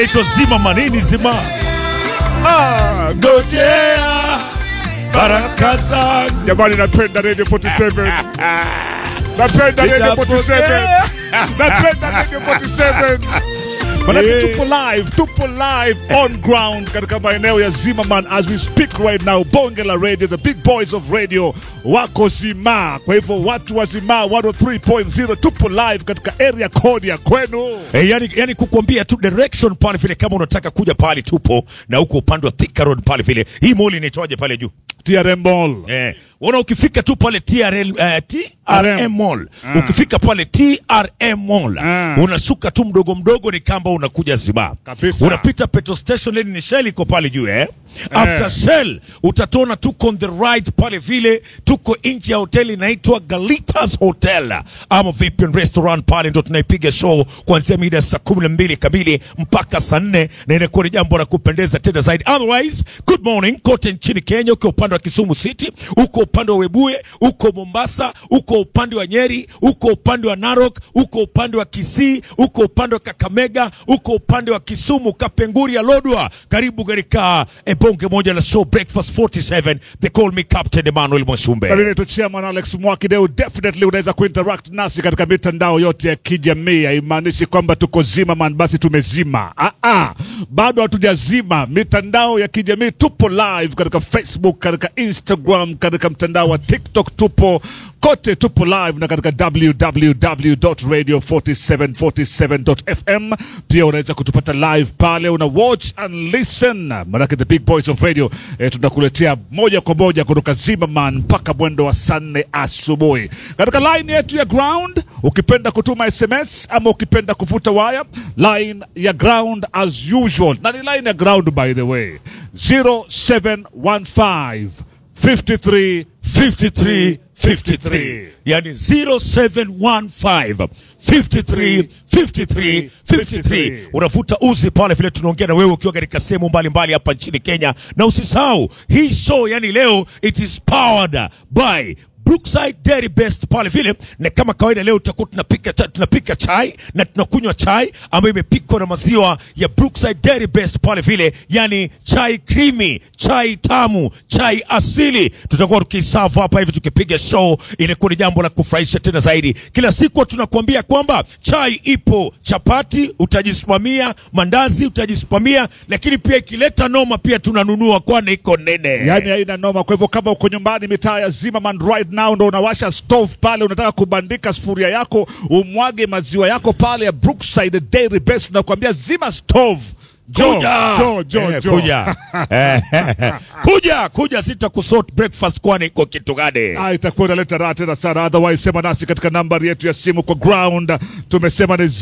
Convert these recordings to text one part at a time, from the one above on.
ito zima manini zima ah, ngojea baraka zangu Jamani, napenda Radio 47. Napenda Radio 47. Napenda Radio 47. Manake Yeah. tupo live, tupo live on ground katika maeneo ya Zimmerman as we speak right now. Bonge la radio, the big boys of radio wako Zima. Kwa hivyo watu wa Zima 103.0 tupo live katika area code ya kwenu. Eh, yani, yani kukuambia tu direction pale vile, kama unataka kuja pale tupo na huko upande wa Thika Road pale vile. Hii mall inaitwaje pale juu? TRM Mall. Eh, wana ukifika tu pale TRL, eh, TRM Mall. Ah. Ukifika pale TRM Mall, Ah. unashuka tu mdogo mdogo ni kamba unakuja Zima. Kabisa. Unapita petrol station leni ni Shell iko pale juu eh. After Shell utatona tuko on the right pale vile tuko nje ya hoteli inaitwa Galitas Hotel ama vipi restaurant pale ndo tunaipiga show kuanzia mida ya saa kumi na mbili kamili mpaka saa nne na inakuwa ni jambo la kupendeza tena zaidi. Otherwise, good morning kote nchini Kenya, uko upande wa Kisumu City, uko upande wa Webuye, uko Mombasa, uko upande wa Nyeri, uko upande wa Narok, uko upande wa Kisii, uko upande wa Kakamega, uko upande wa Kisumu, Kapenguria, Lodwa. Karibu katika eh, bonge moja la show Breakfast 47. They call me Captain Emmanuel Mwashumbe. Mimi naitwa Chairman Alex Mwakideu. Definitely unaweza kuinteract nasi katika mitandao yote ya kijamii. Haimaanishi kwamba tuko zima man, basi tumezima. Ah, ah. Bado hatujazima. Mitandao ya kijamii tupo live katika Facebook, katika Instagram, katika mtandao wa TikTok tupo kote tupo live na katika www.radio4747.fm pia unaweza kutupata live pale una watch and listen manake the big boys of radio eh, tunakuletea moja kwa moja kutoka Zimmerman mpaka mwendo wa saa nne asubuhi katika line yetu ya ground ukipenda kutuma sms ama ukipenda kuvuta waya line ya ground as usual na ni line ya ground by the way 0715 53 53 53 yani 0715 53 53 53 unavuta uzi pale vile tunaongea na wewe ukiwa katika sehemu mbalimbali hapa nchini Kenya na usisahau hii show yani leo it is powered by Brookside Dairy Best pale vile, na kama kawaida leo tutakuwa tunapika, tunapika chai na tunakunywa chai ambayo imepikwa na maziwa ya Brookside Dairy Best pale vile, yani chai creamy, chai tamu, chai asili. Tutakuwa tukisavu hapa hivi tukipiga show, inakuwa ni jambo la kufurahisha tena zaidi. Kila siku tunakuambia kwamba chai ipo, chapati utajisimamia, mandazi utajisimamia, lakini pia ikileta noma pia tunanunua, kwani iko nene. yani haina noma. Kwa hivyo kama uko nyumbani mitaa ya Zimmerman right now, ndo unawasha stove pale, unataka kubandika sufuria yako, umwage maziwa yako pale ya Brookside Dairy Best, tunakuambia zima stove. Jo, kuja jo, jo, Eh, jo. kuja Eh, kuja kuja, sitakusort breakfast, kwani iko kitu gani? Ah, itakuwa inaleta raha tena sana. Otherwise sema nasi katika nambari yetu ya simu kwa ground, tumesema ni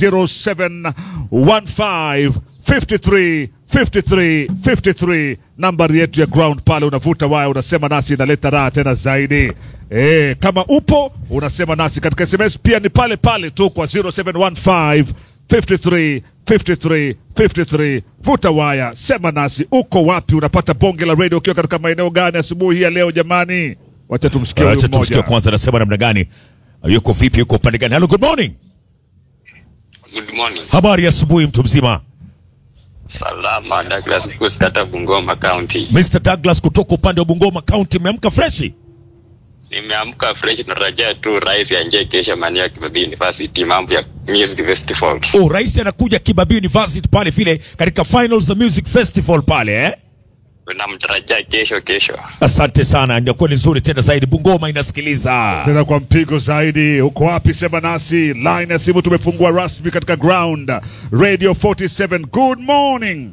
0715 53 53 53, nambari yetu ya ground pale. Unavuta waya, unasema nasi, inaleta raha tena zaidi. E, kama upo unasema nasi katika SMS pia ni pale pale tu kwa 0715 53 53 53. Vuta waya, sema nasi, uko wapi? Unapata bonge la radio ukiwa katika maeneo gani asubuhi hii ya leo jamani? Wacha tumsikie huyu Acha tumsikie mmoja. kwanza, anasema namna gani, yuko vipi, yuko upande gani? Hello, good morning, Good morning. habari ya asubuhi, mtu mzima. Salama, Douglas Kuskata, Bungoma County. Mr Douglas kutoka upande wa Bungoma County, umeamka freshi? Nimeamka fresh, tunarajia tu rais anje kesho Mania Kibabii University, mambo ya music festival. Oh, rais anakuja Kibabii University pale vile katika finals za music festival pale eh? Tunamtarajia kesho kesho. Asante sana, inakuwa ni nzuri tena zaidi. Bungoma inasikiliza. tena kwa mpigo zaidi. Uko wapi? Sema nasi. Line ya simu tumefungua rasmi katika ground radio 47. Good morning.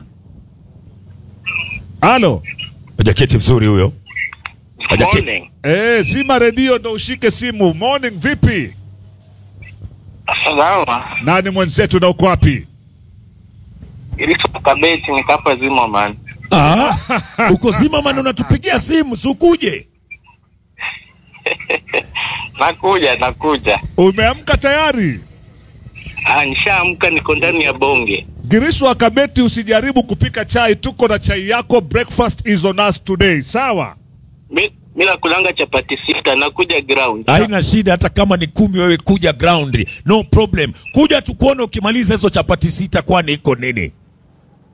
Halo. Hajaketi vizuri huyo. Hajaketi. Morning. Eh, zima redio ndo ushike simu. Morning, vipi? Salama. Nani mwenzetu na uko wapi? Iliso kabeti nikapa zima man. Ah, uko zima man, unatupigia simu si ukuje? Nakuja, nakuja. Umeamka tayari? Ah, nishaamka niko ndani ya bonge. Giriswa Kabeti, usijaribu kupika chai, tuko na chai yako. Breakfast is on us today, sawa? Mi, mi nakulanga chapati sita, nakuja ground. Haina shida, hata kama ni kumi, wewe kuja ground, no problem. Kuja tukuone ukimaliza hizo chapati sita, kwani iko nini?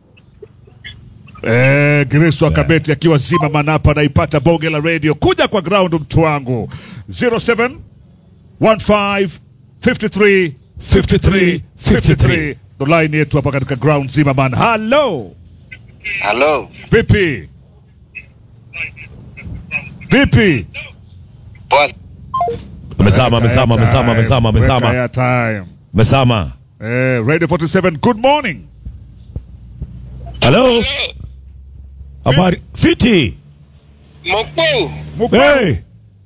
Eh, Grace Wakabeti akiwa zima manapa anaipata bonge la radio. Kuja kwa ground mtu wangu 07 15 53 53 53 ndo line yetu hapa katika ground zima man. Hello. Halo, Vipi? Vipi? poa. Amezama, amezama, amezama, amezama, amezama, Weka airtime. amezama. Eh, Radio 47, good morning. Hello? Habari fiti. Mkuu, Hey.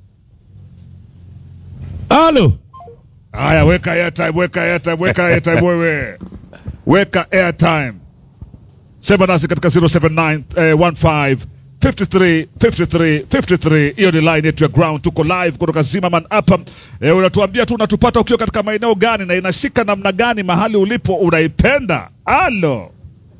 Halo. Haya, weka airtime, weka airtime, weka airtime wewe. Weka airtime. Sema nasi katika 079 eh, 15 53 53 53. Hiyo ni line yetu ya ground. Tuko live kutoka Zimmerman hapa. Eh, unatuambia tu unatupata ukiwa katika maeneo gani na inashika namna gani mahali ulipo unaipenda. Halo.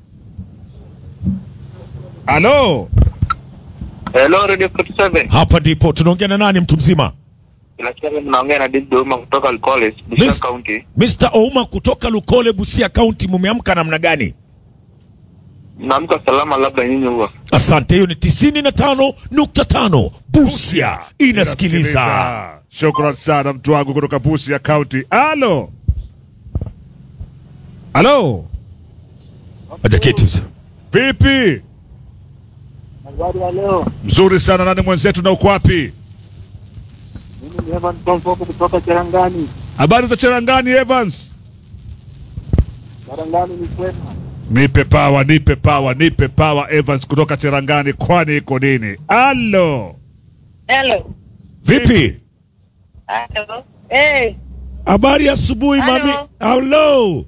Halo. hello Radio 47. Hapa ndipo tunaongea na nani mtu mzima? Bila shaka mnaongea na David Doma kutoka College, Busia Miss- County. Mr. Ouma kutoka Lukole Busia County, mumeamka namna gani? Naamka salama, labda nyinyi huwa. Asante, hiyo ni 95.5 Busia inasikiliza. Shukran sana mtu wangu kutoka Busia County. Halo. Halo. Ajaketi mzee. Vipi? Habari ya leo, Mzuri sana. Nani mwenzetu na uko wapi? mimi ni Evan Tomfoko kutoka Cherangani. Habari za Cherangani Evans? Cherangani ni kwema. Nipe pawa, nipe pawa, nipe pawa Evans kutoka Cherangani, kwani iko nini? Halo. Hello. Vipi? Hello. Eh, Habari ya asubuhi Halo. mami. Hello.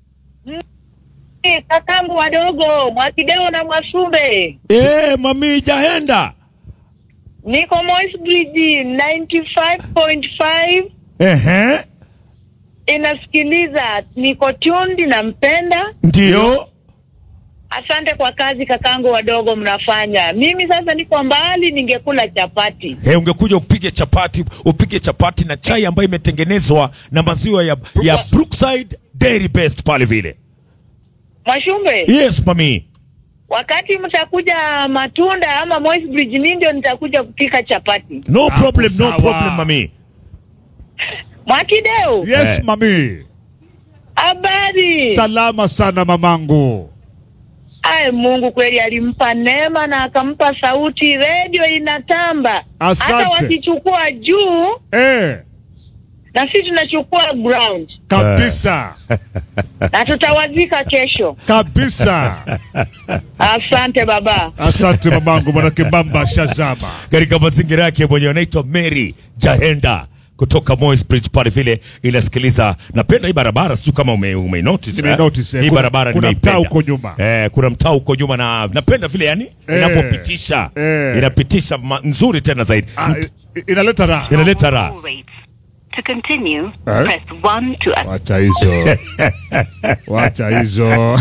eh, kakangu wadogo Mwakideo na Mwasumbe, Eh, mami jaenda. niko Moi's Bridge 95.5 Ehe. inasikiliza, niko tundi, nampenda. Ndio. Asante kwa kazi kakangu wadogo mnafanya. Mimi sasa niko mbali, ningekula chapati. Hey, ungekuja upige chapati, upige chapati na chai ambayo imetengenezwa na maziwa ya, ya Brookside Dairy Best pale vile. Mwashumbe, Yes, mami. wakati mtakuja Matunda ama Moi's Bridge, mimi ndio nitakuja kupika chapati. No Hapo problem, no sawa. problem mami. Mwakideo, Yes, Eh. mami. habari? Salama sana mamangu. Ay, Mungu kweli alimpa neema na akampa sauti, redio inatamba. Asante. Hata wakichukua juu Eh, na sisi tunachukua ground kabisa. na tutawazika kesho. Kabisa. Asante baba. Asante mamangu, manake bamba shazama. Katika mazingira yake mwenyewe anaitwa Mary Jahenda kutoka Moy's Bridge pale vile inasikiliza. Napenda hii barabara, sijui kama ume, ume notice, Nime eh? notice, eh. hii Kuna- barabara kuna nimeipenda. mtaa huko nyuma. Eh, kuna mtaa huko nyuma na napenda vile yani Eh. inavyopitisha Eh. inapitisha ma, nzuri tena zaidi Ah, i- inaleta raha. inaleta raha. To continue, Eh? press 1 to Wacha hizo, wacha hizo.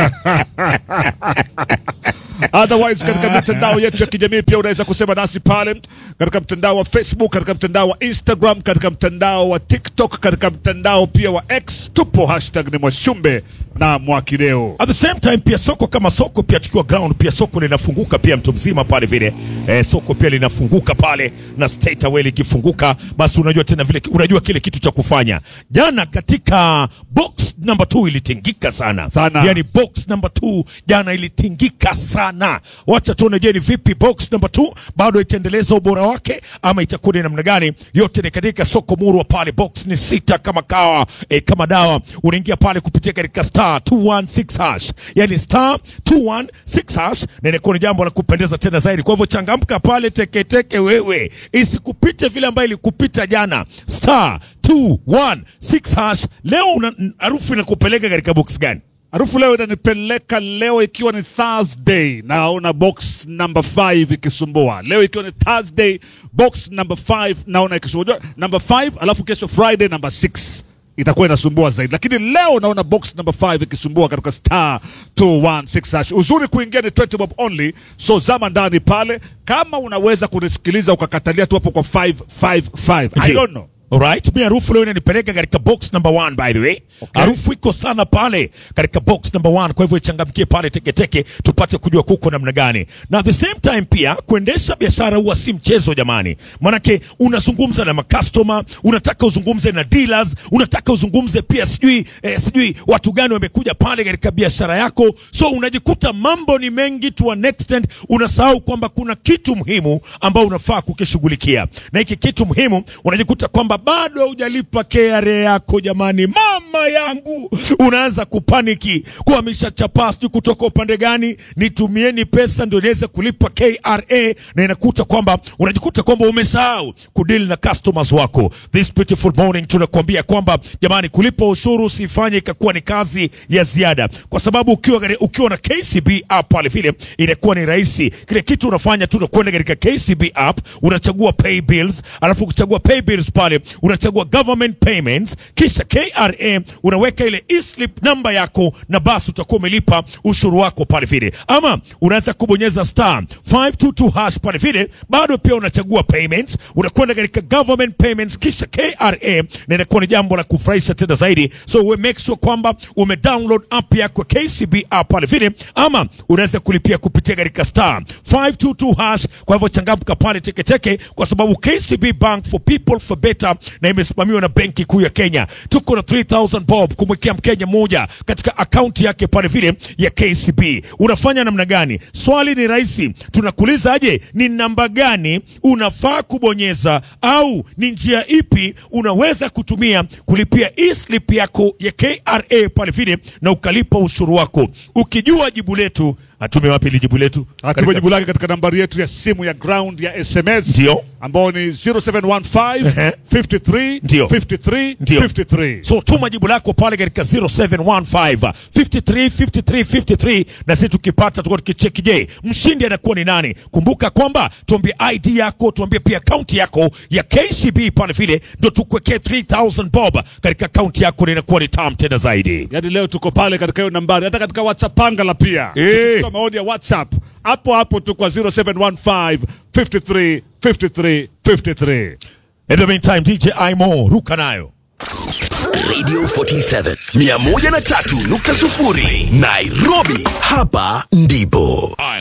Otherwise, katika mitandao yetu ya kijamii pia unaweza kusema nasi pale katika mtandao wa Facebook, katika mtandao wa Instagram, katika mtandao wa TikTok, katika mtandao pia wa X. Tupo hashtag ni Mwashumbe na Mwakideo. At the same time pia soko kama soko pia tukiwa ground pia soko linafunguka pia mtu mzima pale vile eh, soko pia linafunguka pale na State Away likifunguka, basi unajua tena vile unajua kile kitu cha kufanya. Jana katika box number 2 ilitingika sana Sana. yani box number 2 jana ilitingika sana. Wacha tuone, je, ni vipi box number 2 bado itaendeleza ubora wake ama itakuwa ni namna gani? Yote ni katika soko murwa pale, box ni sita kama kawa eh, kama dawa. Unaingia pale kupitia katika star 216 hash, yani star 216 hash, na inakuwa ni jambo la kupendeza tena zaidi. Kwa hivyo changamka pale teketeke, wewe isikupite vile ambayo ilikupita jana. Star 216 hash, leo una harufu inakupeleka katika box gani? Harufu leo inanipeleka leo ikiwa ni Thursday, naona box number 5 ikisumbua. Leo ikiwa ni Thursday, box number 5 naona ikisumbua. Unajua, Number 5 alafu kesho Friday number 6 itakuwa inasumbua zaidi, lakini leo naona box number 5 ikisumbua katika star 216 hash. Uzuri kuingia ni 20 bob only, so zama ndani pale. Kama unaweza kunisikiliza ukakatalia tu hapo kwa 555 I Ndio. don't know Alright, mi harufu leo inanipeleka katika box number one by the way. Harufu iko sana pale katika box number one, kwa hivyo ichangamkie pale teketeke tupate kujua kuko namna gani. Na at the same time pia kuendesha biashara huwa si mchezo jamani, manake unazungumza na makastoma, unataka uzungumze na dealers, unataka uzungumze pia sijui eh, sijui watu gani wamekuja pale katika biashara yako, so unajikuta mambo ni mengi to an extent, unasahau kwamba kuna kitu muhimu ambao unafaa kukishughulikia, na hiki kitu muhimu unajikuta kwamba bado hujalipa KRA yako jamani, mama yangu, unaanza kupaniki kuhamisha chapaa sijui kutoka upande gani, nitumieni pesa ndio niweze kulipa KRA, na inakuta kwamba unajikuta kwamba umesahau kudeal na customers wako. This beautiful morning tunakuambia kwamba jamani, kulipa ushuru usifanye ikakuwa ni kazi ya ziada, kwa sababu ukiwa, gari- ukiwa na KCB app pale vile inakuwa ni rahisi. Kile kitu unafanya tu unakwenda katika KCB app unachagua pay bills, alafu ukichagua pay bills pale unachagua government payments, kisha KRA unaweka ile e-slip namba yako, na basi utakuwa umelipa ushuru wako pale vile. Ama unaweza kubonyeza star 522 hash pale vile, bado pia unachagua payments, unakwenda katika government payments, kisha KRA, na inakuwa ni jambo la kufurahisha tena zaidi. So we make sure kwamba ume download app yako KCB app pale vile, ama unaweza kulipia kupitia katika star 522 hash. Kwa hivyo changamka pale teketeke, kwa sababu KCB Bank for people for better, na imesimamiwa na Benki Kuu ya Kenya. Tuko na 3000 bob kumwekea Mkenya mmoja katika akaunti yake pale vile ya KCB. Unafanya namna gani? Swali ni rahisi, tunakuuliza aje, ni namba gani unafaa kubonyeza au ni njia ipi unaweza kutumia kulipia e-slip yako ya KRA pale vile na ukalipa ushuru wako. Ukijua jibu letu, atume wapi ili jibu letu? Atume jibu lake katika nambari yetu ya simu ya ground ya SMS Ndio. ambao ni 0715 Ehe. 53 Ndio. 53 Ndio. 53. So tuma jibu lako pale katika 0715 53 53 53 na sisi tukipata tuko tukicheki, je, mshindi anakuwa ni nani? Kumbuka kwamba tuambie ID yako, tuambie pia akaunti yako ya KCB pale vile, ndio tukuwekee 3000 bob katika akaunti yako, na inakuwa ni tam tena zaidi. Yaani leo tuko pale katika hiyo nambari, hata katika WhatsApp angala pia Eh. Tukichukua maoni ya WhatsApp hapo hapo tu kwa 0715 53 53 53. In the meantime, DJ Imo ruka nayo Radio 47 103.0 Nairobi, hapa ndipo